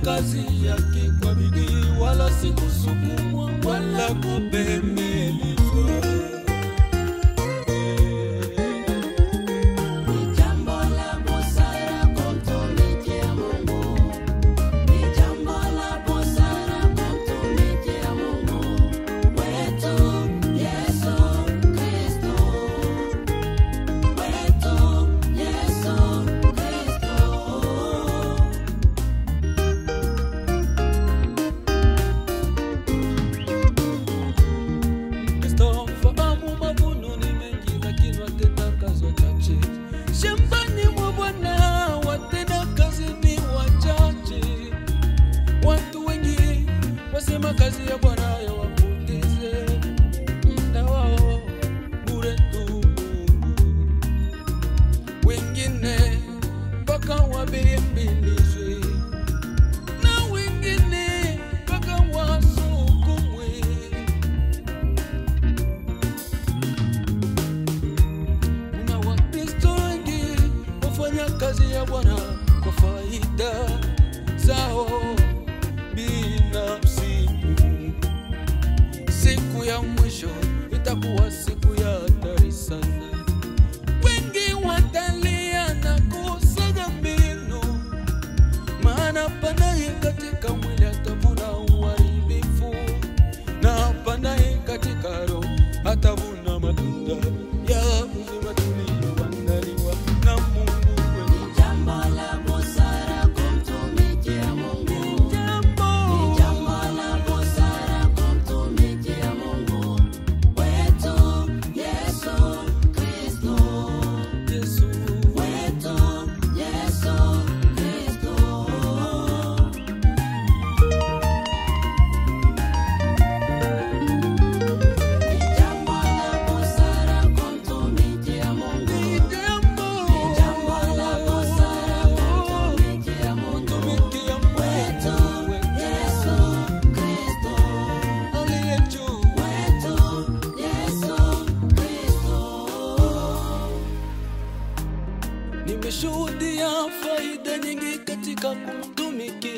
kazi yake kwa bidii, wala si kusukumwa wala kubemelizwa. Ni jambo la busara kumtumikia Mungu. Ni jambo la busara kumtumikia Mungu wetu Yesu Kristo. Wetu Yesu Kristo. Kristo fahamu mavuno ni mengi, lakini watenda kazi wachache. Shambani mwa Bwana watenda kazi ni wachache. Watu wengi wasema kazi ya Bwana yawapoteze muda wao bure tu. Wengine mpaka wabembelezwe na wengine mpaka wasukumwe. Kuna Wakristo wengi wafanya kazi ya Bwana kwa faida zao binafsi. Siku ya mwisho itakuwa siku ya hatari sana. Wengi watalia na kusaga meno, maana panaye katika mwili atavuna uharibifu, na panaye katika roho atavuna matunda ya uzima tulioandaliwa na Mungu kwenye Ni jambo la busara kumtumikia Mungu. Ni jambo la busara kumtumikia Mungu wetu Yesu Kristo. Yesu. Wetu Yesu Kristo. Ni jambo la busara kumtumikia Mungu. Ni jambo la busara kumtumikia Mungu wetu Yesu Kristo. Wetu Yesu Kristo. Nimeshuhudia faida nyingi katika kumtumikia